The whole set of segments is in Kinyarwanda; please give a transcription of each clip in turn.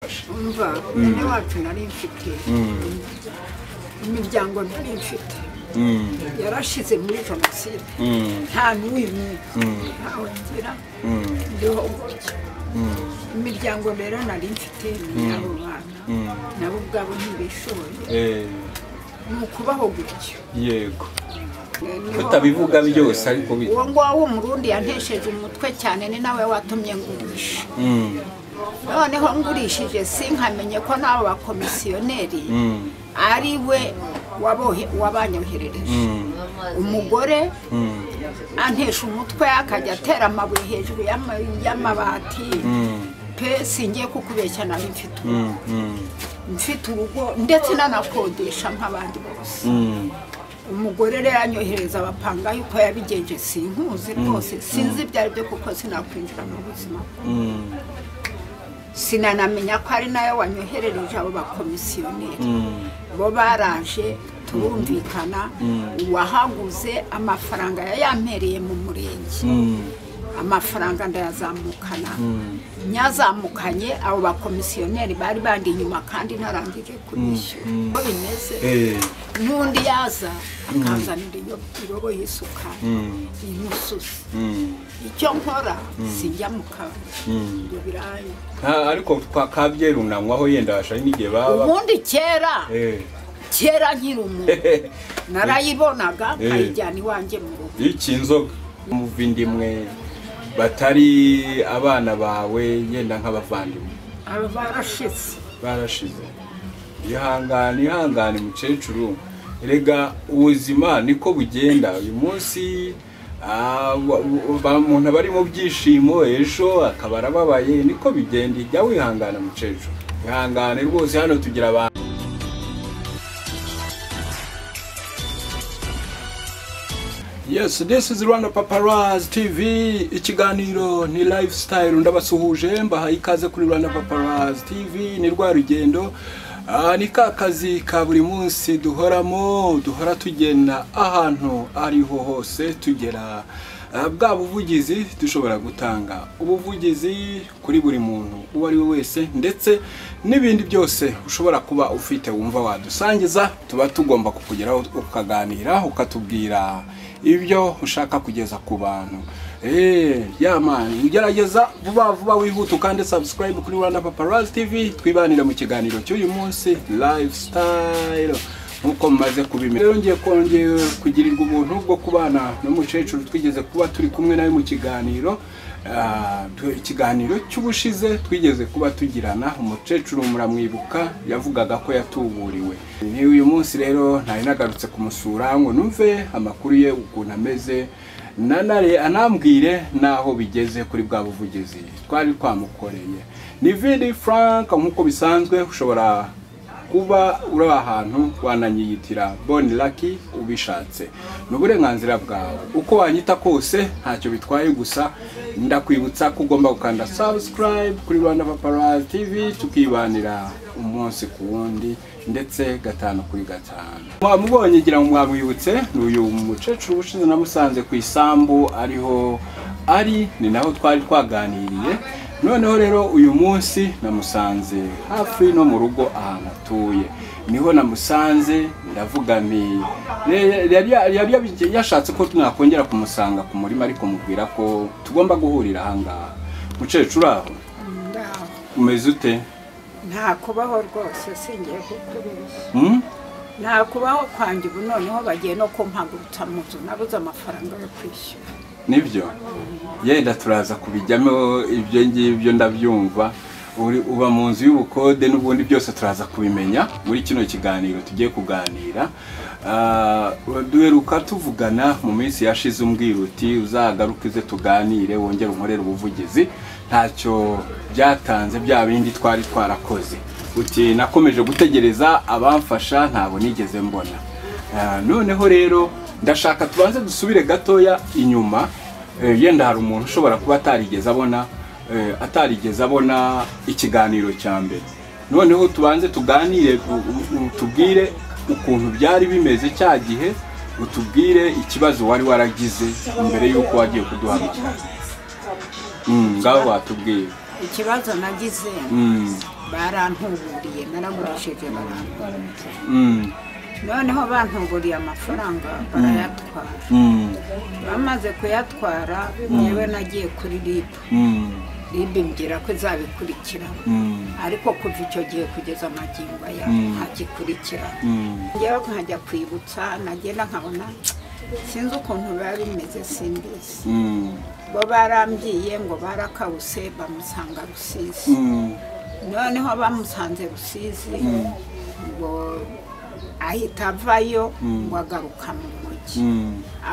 badufasha umva mwene wacu nari mfite imiryango nari mfite yarashize muri jenoside nta n'uyu ntawe ngira ndiho gutya imiryango rero nari mfite ni abo bana nabo ubwabo ntibishoboye ni ukubaho gutyo yego Niho- tutabivuga byose ariko bi- uwo ngwo w'umurundi yantesheje umutwe cyane ni nawe watumye ngurisha Mm, noneho ngurishije sinkamenye ko n'abo bakomisiyoneri mm, ari we wabohe- wabanyoherereje mm, umugore mm, antesha umutwe akajya atera amabuye hejuru y'ama- y'amabati mm, pe singiye kukubeshya nari mfite urugo mm, mm, mfite urugo ndetse nanakodesha nk'abandi bose mm. umugore rero yanyohereza abapanga yuko yabigenje sinkuzi rwose sinzi ibyo ari byo kuko sinakwinjira mu buzima bwe sinanamenya ko ari nayo wanyoherereje abo bakomisiyoneri bo baraje turumvikana uwahaguze amafaranga yayampereye mu murenge amafaranga ndayazamukana nyazamukanye abo bakomisiyoneri bari bandi inyuma kandi narangije kubishyura uko bimeze Eh, n'undi yaza akazanira iyo- irobo y'isukari imususi mm, icyo nkora sijya mu kabari mm. ibyo birayi Ah, ariko kabyerunamwaho yenda bashari n'igihe baba ubundi kera Eh, kera nkiri umuntu narayibonaga Eh. nkayijyana iwanjye mu rugo iki inzoga muva indimwe batari abana bawe yenda nk'abavandimwe aba barashize barashize ihangane ihangane mukecuru rega ubuzima niko bugenda uyu munsi ah, wa- wa- ba- umuntu aba ari mu byishimo ejo akaba arababaye niko bigenda jya wihangana mukecuru ihangane rwose hano tugira abantu Yes, this is Rwanda Paparazzi TV. Ikiganiro ni lifestyle ndabasuhuje mbaha ikaze kuri Rwanda Paparazzi TV ni rwa rugendo. Ah, ni ka kazi ka buri munsi duhoramo duhora tugenda ahantu ariho hose tugera ah, bwa buvugizi dushobora gutanga ubuvugizi kuri buri muntu uwo ari we wese ndetse n'ibindi byose ushobora kuba ufite wumva wadusangiza tuba tugomba kukugeraho ukaganira ukatubwira ibyo ushaka kugeza ku bantu eee yamani ugerageza vuba vuba wihuta ukande subscribe kuri rwanda paparazzi tv twibanire mu kiganiro cy'uyu munsi lifestyle nk'uko mumaze kubimenya rero ngiye kongera kugirirwa ubuntu bwo kubana n'umukecuru twigeze kuba turi kumwe nawe mu kiganiro Ah, tu- ikiganiro cy'ubushize twigeze kuba tugirana umukecuru muramwibuka yavugaga ko yatuburiwe ni uyu munsi rero ntari nagarutse kumusura ngo numve amakuru ye ukuntu ameze nanare anambwire n'aho bigeze kuri bwa buvugizi twari twamukoreye ni vidi frank nk'uko bisanzwe ushobora kuba uri ahantu wananyiyitira boni laki ubishatse ni uburenganzira bwawe uko wanyita kose ntacyo bitwaye gusa ndakwibutsa ko ugomba gukanda subscribe kuri rwanda paparazzi tv tukibanira umunsi ku wundi ndetse gatanu kuri gatanu mwamubonye ngira ngo mwamwibutse ni uyu mukecuru ushize namusanze ku isambu ariho ari ni naho twari twaganiriye noneho rero uyu munsi namusanze hafi no mu rugo ahantu atuye niho namusanze ndavuga nti "Re- yari yari yabi- yashatse ko mwakongera kumusanga ku murima ariko mubwira ko tugomba guhurira ahangaha mukecuru aho Ndaho. umeze ute nta kubaho rwose singiye kukubeshya Hmm? nta kubaho kwanjye ubu noneho bagiye no kumpagurutsa mu nzu nabuze amafaranga yo kwishyura nibyo yenda turaza kubijyamo ibyo ngibyo ndabyumva Uri- uba mu nzu y'ubukode n'ubundi byose turaza kubimenya muri kino kiganiro tugiye kuganira Ah, duheruka tuvugana mu minsi yashize umbwira uti uzagaruke uze tuganire wongere unkorere ubuvugizi ntacyo byatanze bya bindi twari twarakoze uti nakomeje gutegereza abamfasha ntabwo nigeze mbona Ah, noneho rero ndashaka tubanze dusubire gatoya inyuma Eh, yenda hari umuntu ushobora kuba atarigeze abona eh, atarigeze abona ikiganiro cya mbere noneho tubanze tuganire u- u- u- tubwire ukuntu byari bimeze cya gihe utubwire ikibazo wari waragize mbere y'uko wagiye kuduhamagara Mm, ngaho watubwira ikibazo nagize Mm, barantuburiye naragurishije barantuburiye noneho bantuguriye amafaranga barayatwara bamaze kuyatwara yewe nagiye kuri ribu ribu imbwira ko izabikurikirana ariko kuva icyo gihe kugeza amagingo aya ntagikurikirana njyewe nkajya kwibutsa nagenda nkabona sinzi ukuntu biba bimeze simbizi bo barambyiye ngo barakawuse bamusanga rusizi noneho bamusanze rusizi ngo ahita avayo ngo agaruka mu mujyi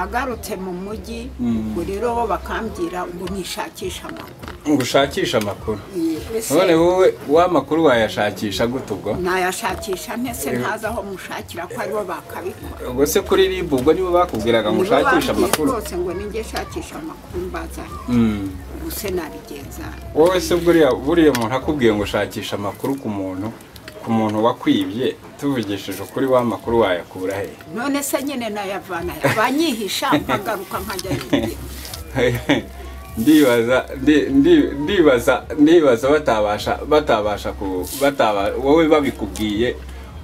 agarutse mu mujyi ubwo rero bo bakambwira ngo nishakishe amakuru ngo ushakishe amakuru none wowe w'amakuru wayashakisha gute ubwo nayashakisha ntese ntazi aho mushakira ko aribo bakabikora ubwo se kuri ribu ubwo nibo bakubwiraga ngo ushakishe amakuru rwose ngo ninjye shakisha amakuru mbazanye ubuse nabigenza wowe se buriya buriya umuntu akubwiye ngo ushakishe amakuru ku muntu ku muntu wakwibye tuvugishije ukuri w'amakuru wayakura he none se nyine nayavana banyihisha nkagaruka nkajya yigira ndibaza ndi- ndi- ndibaza ndibaza batabasha batabasha ku bataba wowe babikubwiye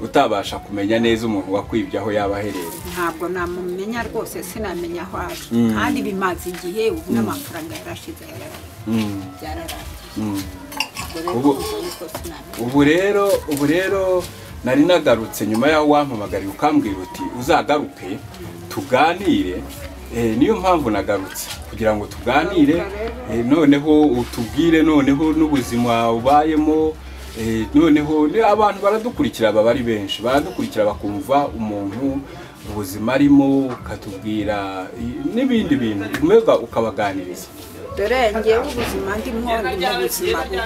utabasha kumenya neza umuntu wakwibye aho yaba aherereye ntabwo namumenya rwose sinamenya aho ari kandi bimaze igihe ubu n'amafaranga yarashize yararaye byararangiye ubwo rero Ubu- kumva yuko sinamenya ubu rero ubu rero nari nagarutse nyuma y'aho wampamagariye ukambwira uti uzagaruke tuganire Eh, niyo mpamvu nagarutse kugira ngo tuganire eh, noneho utubwire noneho n'ubuzima ubayemo eh, noneho ni- abantu baradukurikira baba ari benshi baradukurikira bakumva umuntu ubuzima arimo ukatubwira eh, n'ibindi bintu umwega ukabaganiriza dore ngewe ubuzima ndimo ndi mu buzima bubi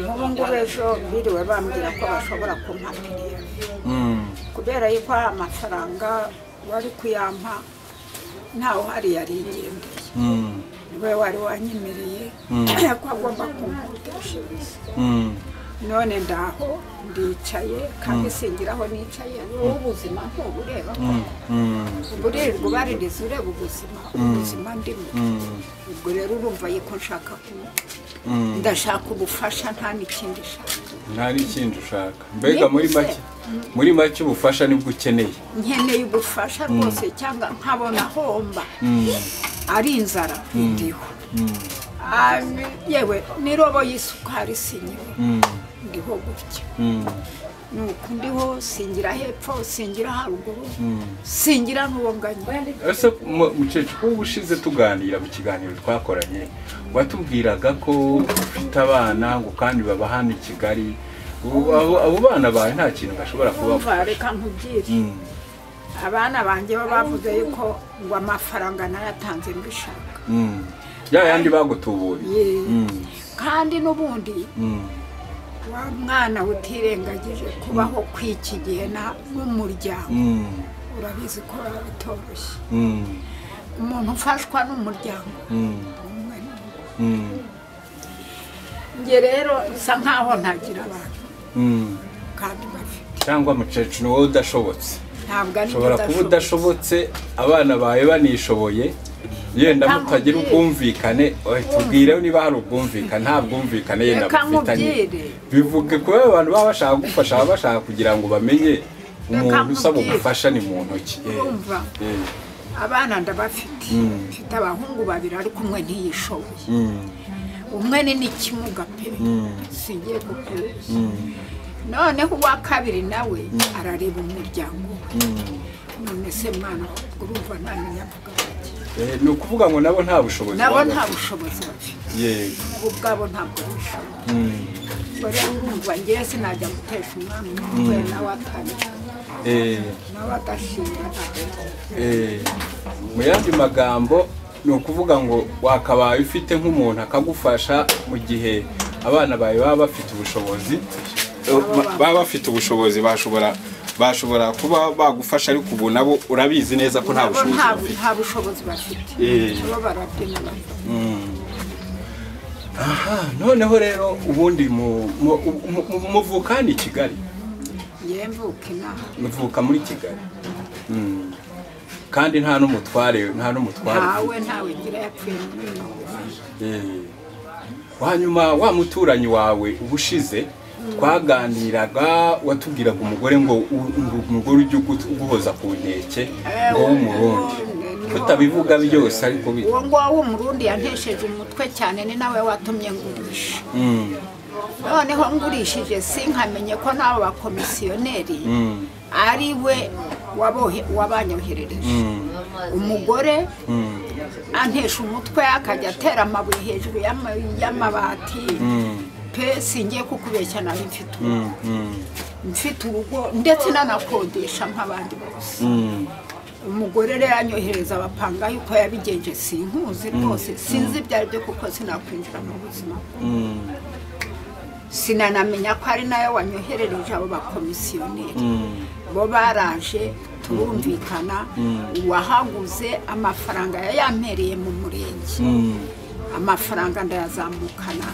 nk'ubu ngubu ejo biriwe bambwira ko bashobora kumpapirira Mm, kubera yuko amafaranga wari kuyampa ntawe uhari yari igendeye mm, niwe wari wanyemereye ko agomba kumvudishiriza mm. none ndaho ndicaye kandi singiraho nicaye wowe ubuzima ntubureba uburirwa ubaririza ureba ubuzima ubuzima ndimo ubwo rero urumva yuko nshaka ku ndashaka ubufasha nta n'ikindi nshaka nta n'ikindi ushaka mbega muri make muri make ubufasha nibwo ukeneye nkeneye ubufasha rwose cyangwa nkabona homba ari inzara ndiho Ah, yewe n'irobo y'isukari sinyiwe ndiho gutya nuko ndiho singira hepfo singira haruguru singira n'uwonganya ese mu- mukecuru ubu ushize tuganira mu kiganiro twakoranye watubwiraga ko ufite abana ngo kandi baba hano i kigali Ubu- abo- abo bana bawe nta kintu bashobora kuba kumva reka nkubwire abana banjye bo bavuze yuko ngo amafaranga nayatanze mbishaka ya yandi bagutuburiye Ye. kandi n'ubundi wa mwana utirengagije kubaho kw'iki gihe na- n'umuryango urabizi ko biba bitoroshye umuntu ufashwa n'umuryango umwe n'umwe. njye rero nsa nkaho ntagira abantu kandi bafite cyangwa mukecuru wowe udashobotse ntabwo ari ushobora kuba udashobotse abana bawe banishoboye yenda Nta mutagira mubyeyi. ubwumvikane oya, tubwire niba hari ubwumvikane nta bwumvikane yenda Reka mufitanye nkubwire. bivuge kuba abantu baba bashaka gufasha baba bashaka kugira ngo bamenye umuntu usaba nkubwire. ubufasha ni mu ntoki Eh, Urumva? eh, abana ndabafite mfite abahungu babiri ariko umwe ntiyishoboye mm, umwe ni n'ikimuga pe singiye gukoresha noneho uwa kabiri nawe arareba umuryango we none se mwana urumva nta n'inyavuga bake eh, ni ukuvuga ngo nabo nta bushobozi nabo baba nta bafite. bushobozi bafite Yego. bo ubwabo ntabwo bishoboye ubwo rero urumva ngewe sinajya gutesha umwana umutwe nawe atari Eh, nawe adashinga ntabwo Eh, mu yandi magambo ni ukuvuga ngo wakabaye ufite nk'umuntu akagufasha mu gihe abana bawe baba bafite ubushobozi Eh, ba- baba bafite ubushobozi bashobora bashobora kuba bagufasha ariko ubu nabo urabizi neza ko nta nabo bushobozi nta bafite nta bushobozi bafite Eh. nabo barabyina bafite Ah, noneho rero ubundi mu- mu- mu- mu- muvuka hano i kigali ngewe mvuka inaha muvuka muri kigali Mm. kandi nta n'umutware nta n'umutware ntawe ntawe ngira yapfuye muri mirongo ine Eh, hanyuma wa muturanyi wawe ubushize twaganiraga watubwiraga umugore ngo umugore ujye uguhoza ku nkeke ngo w'umurundi tutabivuga byose ariko uwo nguwo w'umurundi yantesheje umutwe cyane ni nawe watumye ngurisha noneho ngurishije sinkamenye ko n'abo bakomisiyoneri ari we wabanyoherereje umugore antesha umutwe akajya atera amabuye hejuru y'amabati pe singiye kukubeshya nawe mfite urugo mfite urugo ndetse n'anakodesha nk'abandi bose umugore rero anyohereza abapanga yuko yabigenje sinkuzi rwose sinzi ibyo ari byo kuko sinakwinjira mu buzima sinanamenya ko ari nayo wanyoherereje abo bakomisiyoneri bo baraje turumvikana uwahaguze amafaranga yayampereye mu murenge amafaranga ndayazamukana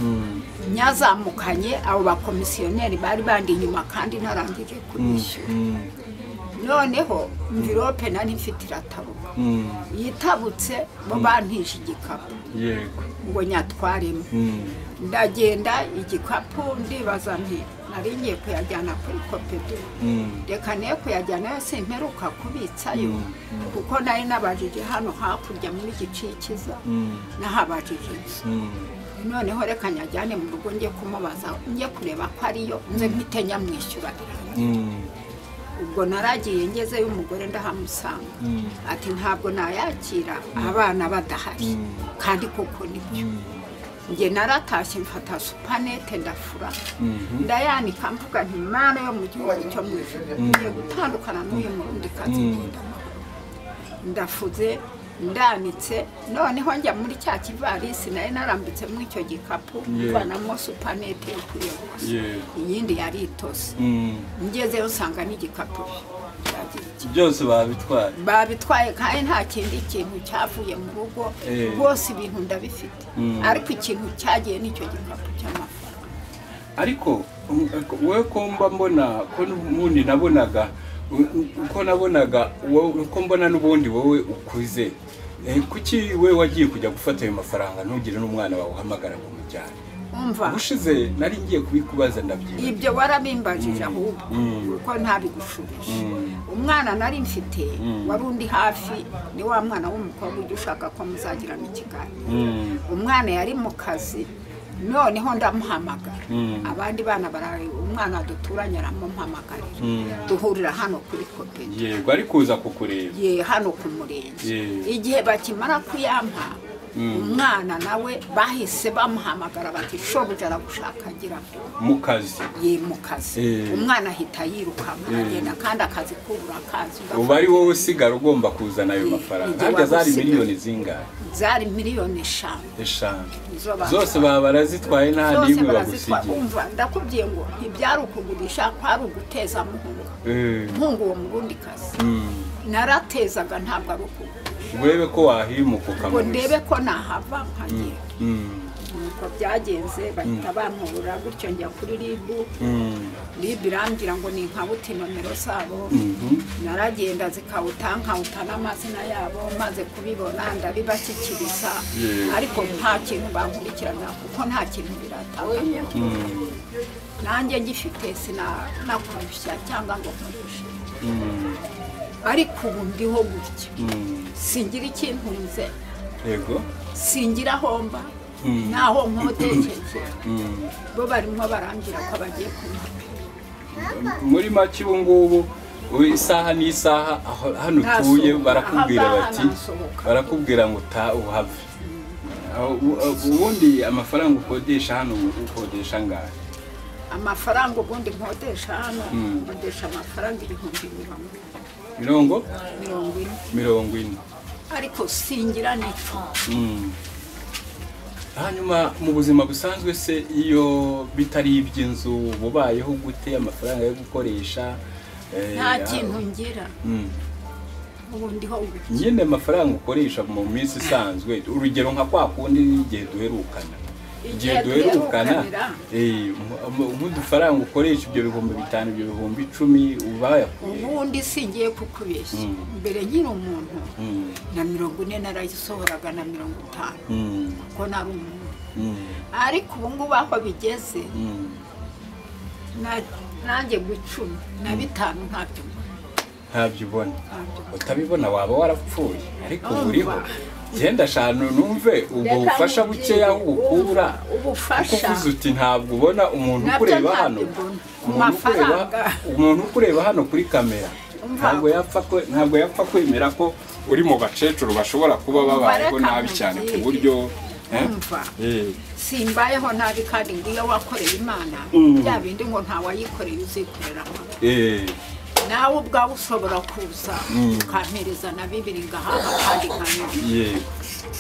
nyazamukanye abo bakomisiyoneri bari bandi inyuma kandi ntarangije kubishyura noneho mvirope nari mfite iratabuka yitabutse bo bantije igikapu ngo nyatwaremo ndagenda igikapu ndibaza nti nari ngiye kuyajyana kuri kopedu reka niyo kuyajyanayo simperuka kubitsayo kuko nari nabajije hano hakurya muri gicikiza nahabajije noneho reka nyajyane mu rugo njye kumubaza njye kureba ko ariyo nze mpite nyamwishyura ubwo naragiye ngezeyo umugore ndahamusanga ati ntabwo nayakira abana badahari kandi koko nibyo njye naratashye mfata supanete ndafura ndayanika mvuga nti imana yo mu gihugu cyo mu ijoro ngiye gutandukana n'uyu murundi kazi ndafuze ndanitse noneho njya muri cya kivarisi nayo narambitse muri icyo gikapu mvanamo supanete yo kuyogoza iyindi yari itose ngezeyo nsanga n'igikapu byose babitwaye babitwaye kandi nta kindi kintu cyavuye mu rugo rwose ibintu ndabifite ariko ikintu cyagiye nicyo gikapu cy'amafaranga ariko wowe ko mba mbona ko n'ubundi nabonaga uko nabonaga uko mbona n'ubundi wowe ukuze kuki we wagiye kujya gufata ayo mafaranga ntugire n'umwana wawe uhamagara ngo umujyane ushize nari ngiye kubikubaza ndabyibuha ibyo warabimbajije ahubwo kuko ntabigushubije umwana nari mfite wari undi hafi ni wa mwana w'umukobwa ujya ushaka ko muzagirana ikiganiro umwana yari mu kazi noneho ndamuhamagara abandi bana barawe umwana duturanye aramumuhamagarira duhurira hano kuri koperi yego ari kuza kukureba ye hano ku murenge igihe bakimara kuyampa umwana nawe bahise bamuhamagara bati shobuja aragushaka agira mu kazi ye mu kazi umwana ahita yirukanka aragenda kandi akazi kubura akazi uba ari wowe usigara ugomba kuzana ayo mafaranga harya zari miliyoni zingahe zari miliyoni eshanu eshanu zose baba barazitwaye nta n'imwe bagusigiye ndakubwiye ngo ntibyari ukugurisha kwari uguteza muhunga muhunga uwo murundi kazi naratezaga ntabwo ari ukugura urebe ko wahimuka ngo ndebe ko nahava nkagera nuko byagenze bahita bamurura gutyo njya kuri ribu ribu irambwira ngo ni nkabuti nomero zabo naragenda zikawuta nkawuta n'amazina yabo maze kubibona ndabibashyikiriza ariko nta kintu bankurikirana kuko nta kintu biratanga nanjye ngifite sinakurusha cyangwa ngo nkurushe ariko ubu ndiho gutya singira ikintu nze singira aho mba naho nkotekeje bo barimo barangira ko bagiye kunywa muri make ubu ngubu isaha n'isaha hano utuye barakubwira bati barakubwira ngo uhave ubundi amafaranga ukodesha hano ukodesha angahe amafaranga ubundi nkodesha hano nkodesha amafaranga ibihumbi mirongo ine mirongo mirongo ine ariko singira n'icumi hanyuma mu buzima busanzwe se iyo bitari iby'inzu bubayeho gute amafaranga yo gukoresha nta kintu ngira nyine amafaranga ukoresha mu minsi isanzwe urugero nka kwa kundi n'igihe duherukana igihe duherukana nk'udufaranga ukoresha ibyo bihumbi bitanu ibyo bihumbi icumi uba ubundi singiye kukubeshya mbere nkiri umuntu na mirongo ine narayisohoraga na mirongo itanu kuko nari umuntu ariko ubu ngubu aho bigeze nanjye gucumi na bitanu ntabyo ntabyo ubona Ntabyo. utabibona waba warapfuye ariko ubu uriho Urumva. genda eshanu numve ubwo bufasha bukeya ubukura kuko ubufasha uvuze uti ntabwo ubona umuntu Nabyo ukureba ntabyo hano mbona. umuntu ukureba Amafaranga. umuntu ukureba hano kuri kamera Umva. ntabwo yapfa kwe- ntabwo yapfa kwemera ko uri mu bakecuru bashobora kuba babayeho reka nabi cyane ku nkubwire. buryo eh? umva Eh, simbayeho nabi kandi ngo iyo wakoreye imana bya bindi ngo ntawayikoreye uzikorera eh, nawe ubwawe ushobora kuza ukampereza na bibiri ngahaha kandi nkanyura yego,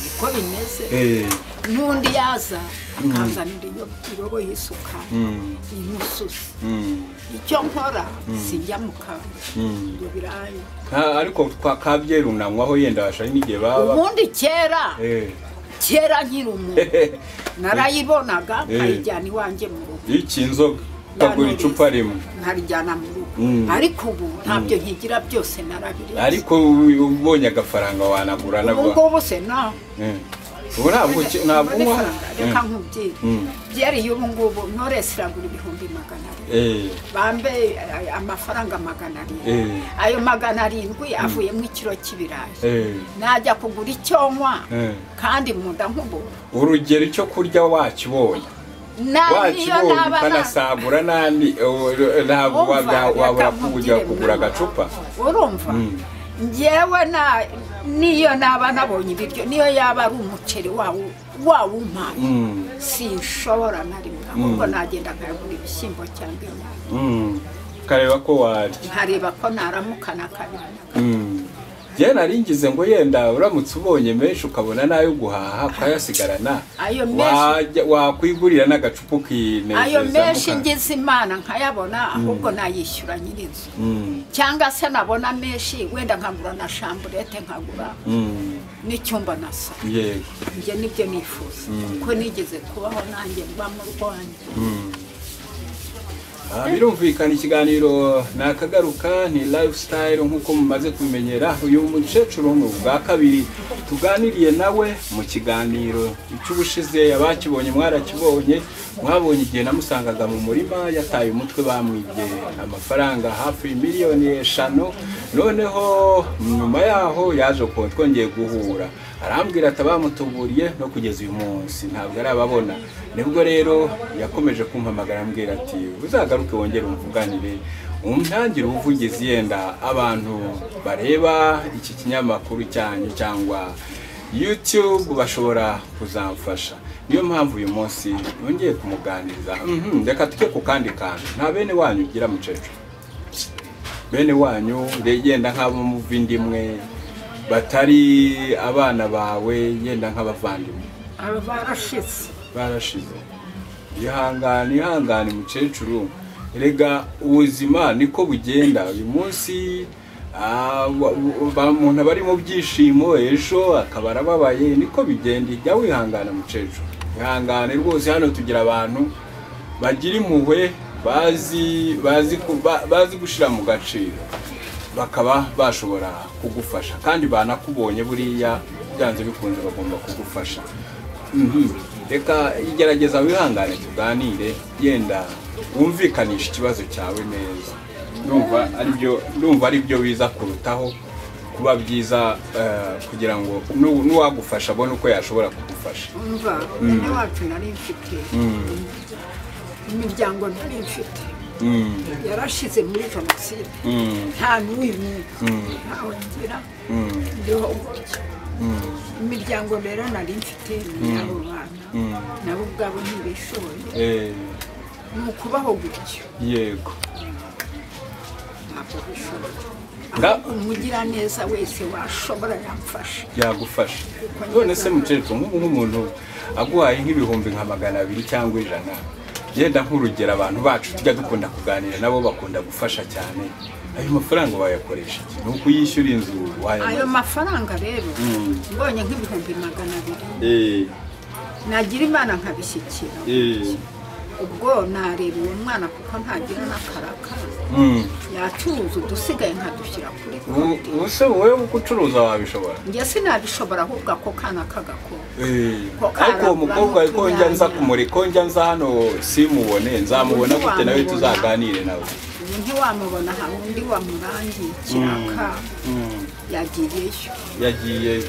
niko bimeze eh, n'undi yaza akazanira iyo- irobo y'isuka mm, imususa mm, icyo nkora sijya mu kabari mm. ibyo birayi Nta- ariko kwa kabyerunamwaho yenda bashari n'igihe baba ubundi kera Eh, kera nkiri umuntu narayibonaga nkayijyana iwanjye mu rugo iki inzoga ukagura icupa rimwe nkarijyana mu rugo Mm. ariko ubu ntabyo nkigira byose narabiriye ariko u- ubonye agafaranga wanagura ubu nabwo ngubu se naho Eh, ubu ntabwo uki- ntabwo Mbone unywaho faranga, reka nkubwire byariye ubu ngubu noresi iragura ibihumbi magana abiri Eh, bambe eh, amafaranga magana arindwi Eh. ayo magana arindwi avuyemo ikiro cy'ibirayi eh, najya kugura icyo nywa eh. kandi mu nda nkubura urugero icyo kurya wakibonye nawe iyo wakibonye naba na- ukanasagura n'andi eh, eh, ntabwo Umva, wabya- reka wabura nkubwire kujya kugura mwana. agacupa urumva ngewe na niyo naba nabonye ibiryo niyo yaba ari umuceri wawu- wawumpaye Mm, sinshobora na rimwe ahubwo nagenda nkagura ibishyimbo cyangwa inyama mm. ukareba ko warya nkareba ko naramukana kabiri njyewe nari ngize ngo yenda uramutse ubonye menshi ukabona n'ayo guhaha ukayasigarana Ayo menshi- wajya- wakwigurira n'agacupa ukinezeza ayo menshi muka- ngize imana nkayabona ahubwo nayishyura nyir'inzu Mm, cyangwa se nabona menshi wenda nkagura na shamburete nkagura mm, n'icyumba na salo yego njye nibyo nifuza kuko nigeze kubaho nanjye mba mu rwanjye Ah, birumvikana ikiganiro ni akagaruka ni lifestyle nk'uko mumaze kubimenyera uyu mukecuru ni ubwa kabiri tuganiriye nawe mu kiganiro icy'ubushize abakibonye mwarakibonye mwabonye igihe namusangaga mu murima yataye umutwe bamwibye amafaranga hafi miliyoni eshanu noneho nyuma yaho yaje kuba twongeye guhura arambwira ati abamutuburiye no kugeza uyu munsi ntabwo arababona nibwo rero yakomeje kumpamagara ambwira ati uzagaruke wongere umuvuganire umutangire ubuvugizi yenda abantu bareba iki kinyamakuru cyanyu cyangwa YouTube bashobora kuzamfasha niyo mpamvu uyu munsi nongeye kumuganiriza Mhm, reka tujye ku kandi kantu nta bene wanyu ugira mukecuru bene wanyu yenda nk'abo muva indimwe batari abana bawe yenda nk'abavandimwe aba barashize barashize ihangane ihangane mukecuru erega ubuzima niko bugenda uyu munsi ah, wa- wa- umuntu aba ari mu byishimo ejo akaba arababaye niko bigenda jya wihangana mukecuru ihangane rwose hano tugira abantu bagira impuhwe bazi bazi ku- ba- bazi gushyira mu gaciro bakaba bashobora kugufasha kandi banakubonye buriya byanze bikunze bagomba kugufasha Mhm. reka igerageza wihangane tuganire yenda wumvikanisha ikibazo cyawe neza ndumva aribyo ndumva aribyo biza kurutaho kuba byiza eh, kugira ngo nu- n'uwagufasha abone uko yashobora kugufasha umva bene wacu nari mfite imiryango nari mfite Mm, yarashize muri jenoside mm, nta n'uyu ntawe ngira mm, ndiho gutya imiryango rero nari mfite ni abo bana mm. nabo ubwabo ntibishoboye Eh, ni ukubaho gutyo yego ntabwo bishoboye Nga- ahubwo umugiraneza wese washobora yamfasha byagufasha none se mukecuru nk'ubu nk'umuntu aguhaye nk'ibihumbi nka magana abiri cyangwa ijana yenda nk'urugero abantu bacu tujya dukunda kuganira nabo bakunda gufasha cyane ayo mafaranga wayakoresha iki? ni ukuyishyura inzu ayo wayamaza mafaranga rero mbonye nk'ibihumbi magana abiri Eh, nagira imana nkabishyikira eh, ubwo nareba uwo mwana kuko ntagira n'akaraka yacuruza udusigaye nkadushyira kuri konti ubu se wowe uko ucuruza wabishobora njye sinabishobora ahubwo ako kana k'agakora ariko uwo mukobwa ko njya nza kumurika ko njya nza hano simubone nzamubona gute nawe tuzaganire nawe ubu ntiwamubona hari undi wamurangiye kiraka yagiyeyo yagiye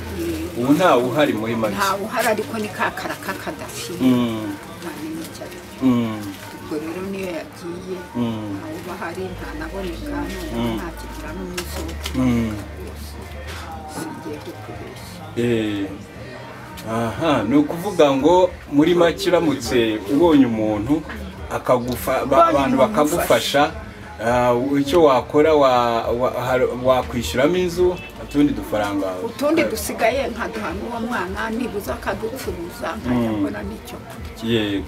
ubu ntawe uhari muri make ntawe uhari ariko ni ka karaka kadashira ntamenya icyo ari cyo ubwo rero niyo yagiye ntawe uba ahari ntanaboneka none ntakigira n'umusozo sigiye kukubeshya aha ni ukuvuga ngo muri make uramutse ubonye umuntu abantu bakagufasha icyo wakora wakwishyuramo inzu utundi dufaranga utundi dusigaye nkaduha n'uwo mwana nibuza akaducuruza nkajya n'icyo yego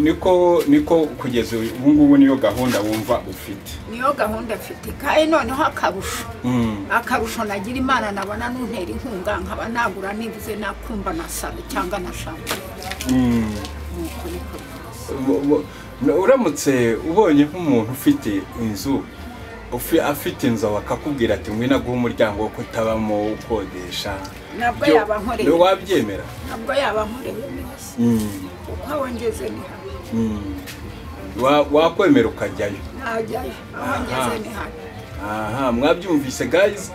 niko niko kugeza ubu ngubu niyo gahunda wumva ufite niyo gahunda afite kandi noneho akarusho akarusho nagira imana nabona nuntera inkunga nkaba nagura nibuze nakumva nasaba cyangwa nashaka uramutse ubonye nk'umuntu ufite inzu afite inzu bakakubwira ati ngwino aguhe umuryango wo kutabamo ukodesha ntabwo yaba nkoreye wabyemera ntabwo yaba nkoreye neza kuko aho ngeze ni hano wakwemera ukajyayo ntajyayo aho ngeze ni hano aha mwabyumvise gayizi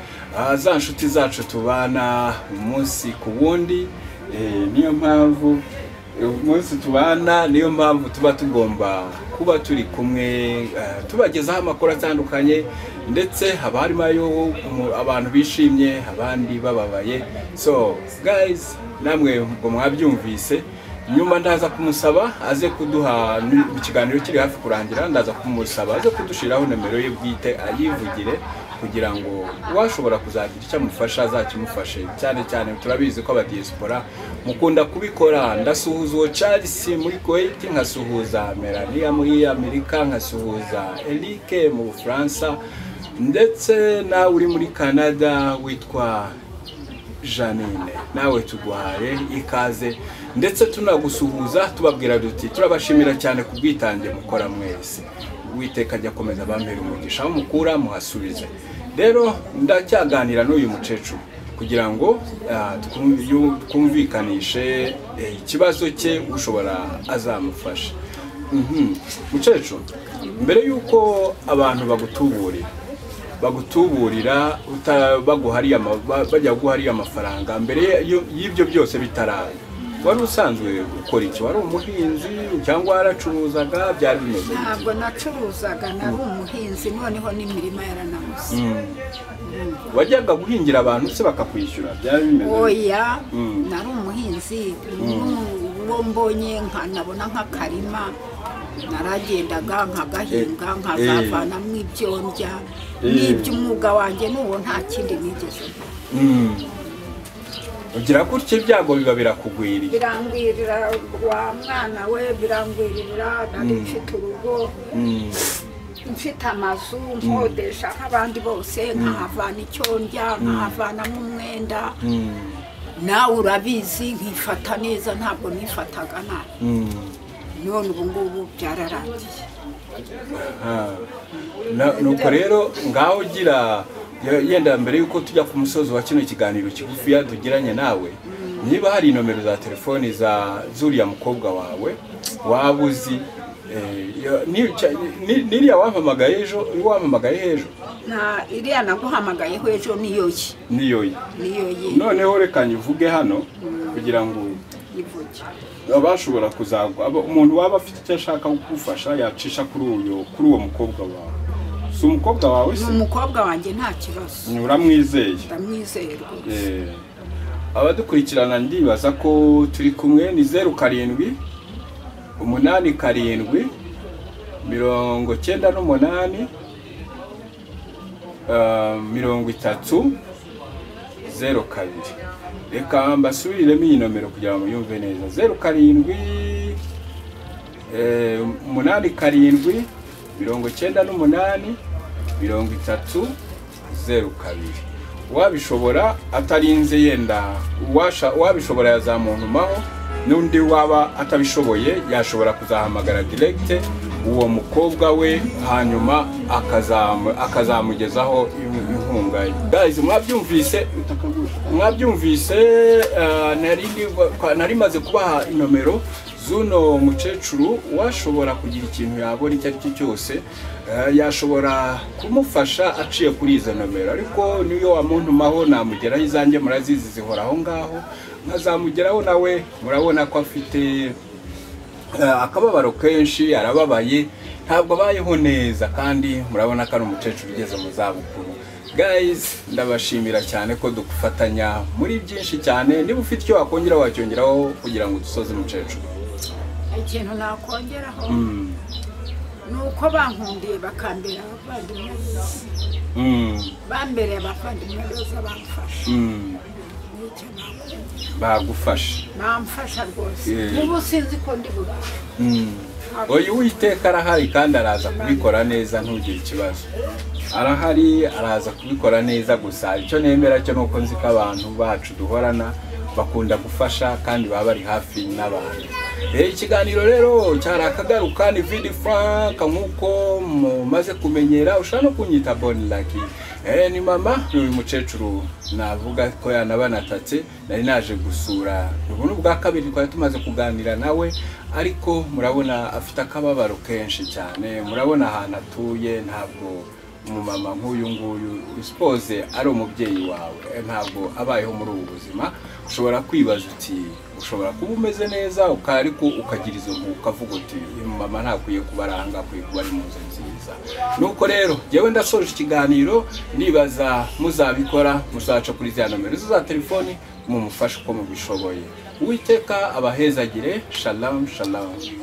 za nshuti zacu tubana umunsi ku wundi niyo mpamvu umunsi tubana niyo mpamvu tuba tugomba kuba turi kumwe tubagezaho amakuru atandukanye ndetse haba harimo ayo abantu bishimye abandi bababaye so guys namwe ngo mwabyumvise nyuma ndaza kumusaba aze kuduha ikiganiro kiri hafi kurangira ndaza kumusaba aze kudushyiraho nimero ye bwite ayivugire kugira ngo uwashobora kuzagira icyo amufasha azakimufashe cyane cyane turabizi ko abadiyesipora mukunda kubikora ndasuhuza uwo charles muri kuwait nkasuhuza melania muri amerika nkasuhuza eric mu bufaransa ndetse nawe uri muri canada witwa janine nawe tuguhaye ikaze ndetse tunagusuhuza tubabwira duti turabashimira cyane ku bwitange mukora mwese uwiteka ajya akomeza abambere umugisha aho mukura muhasubize rero ndacyaganira n'uyu mukecuru kugira ngo twumvikanishe ikibazo cye ushobora azamufasha mukecuru mbere y'uko abantu bagutuburira bagutuburira bajya guhariya amafaranga mbere y'ibyo byose bitaraye wari usanzwe ukora iki wari umuhinzi cyangwa waracuruzaga byari bimeze ntabwo nacuruzaga nari umuhinzi noneho n'imirima yaranamuze wajyaga guhingira abantu se bakakwishyura byari bimeze oya nari umuhinzi uwo mbonye nkanabona nk'akarima naragendaga nkagahinga nkazavanamo ibyo ndya n'iby'umwuga wanjye n'uwo nta kindi nigeze ugira gutya ibyago biba birakugwiriye birangwirira wa mwana we birangwirira nari mfite urugo mfite amazu nkodesha nk'abandi bose nkahavana icyo ndya nkahavanamo umwenda nawe urabizi nkifata neza ntabwo nifataga nabi none ubu ngubu byararangiye nuko rero ngaho ugira yenda mbere y'uko tujya ku musozi wa kino kiganiro kigufiya tugiranye nawe niba hari nomero za telefoni za zuriya mukobwa wawe waba uzi n'iriya wampamagaye ejo wampamagaye ejo nta iriya naguhamagayeho ejo niyo ye niyo ye niyo ye noneho reka nyivuge hano kugira ngo ivuge abashobora kuzagwa umuntu waba afite icyo ashaka kugufasha yacisha kuri uyu kuri uwo mukobwa wawe si umukobwa wawe se umukobwa wanjye nta kibazo uramwizeye ndamwizeye rwose abadukurikirana ndibaza ko turi kumwe ni zeru karindwi umunani karindwi mirongo cyenda n'umunani mirongo itatu zeru kabiri reka mbasubiriremo iyi nomero kugira ngo yumve neza zeru karindwi umunani karindwi mirongo icyenda n'umunani mirongo itatu zeru kabiri uwabishobora atarinze yenda uwabishobora yazamuntumaho n'undi waba atabishoboye yashobora kuzahamagara diregite uwo mukobwa we hanyuma akazamugezaho inkunga ye gayizi mwabyumvise mwabyumvise nari maze kubaha inomero z'uno mukecuru washobora kugira ikintu yabona icyo ari cyo cyose yashobora kumufasha aciye kuri izo nomero ariko niyo wamuntumaho namugeraho izanjye murazizi zihora aho ngaho nkazamugeraho nawe murabona ko afite akababaro kenshi arababaye ntabwo abayeho neza kandi murabona ko ari umukecuru ugeze mu zabukuru gayizi ndabashimira cyane ko dufatanya muri byinshi cyane niba ufite icyo wakongera wacyongeraho kugira ngo dusoze umukecuru ikintu nakongeraho ni uko bankundiye bakambera abavandimwe bose bambereye abavandimwe bose bamfasha bagufasha bamfasha rwose ubu sinzi ko ndi bubahe uyu witeka arahari kandi araza kubikora neza ntugire ikibazo arahari araza kubikora neza gusa icyo nemera cyo ni uko nzi ko abantu bacu duhorana bakunda gufasha kandi baba bari hafi n'abantu ikiganiro rero cyari akagaruka ni vidi frank nk'uko mumaze kumenyera ushobora no kunyita boni laki ni mama uyu mukecuru navuga ko yanabanatatse nari naje gusura ubu ni ubwa kabiri twari tumaze kuganira nawe ariko murabona afite akababaro kenshi cyane murabona ahantu atuye ntabwo umumama nk'uyu nguyu usipoze ari umubyeyi wawe ntabwo abayeho muri ubu buzima ushobora kwibaza uti ushobora kuba umeze neza ariko ukagira izo ukavuga uti uyu mama ntakwiye kuba aranga akwiye kuba ari mu nzu nziza nuko rero yewe ndasoje ikiganiro nibaza muzabikora muzaca kuri za nomero za telefoni mumufashe uko mubishoboye uwiteka abahezagire shalamu shalamu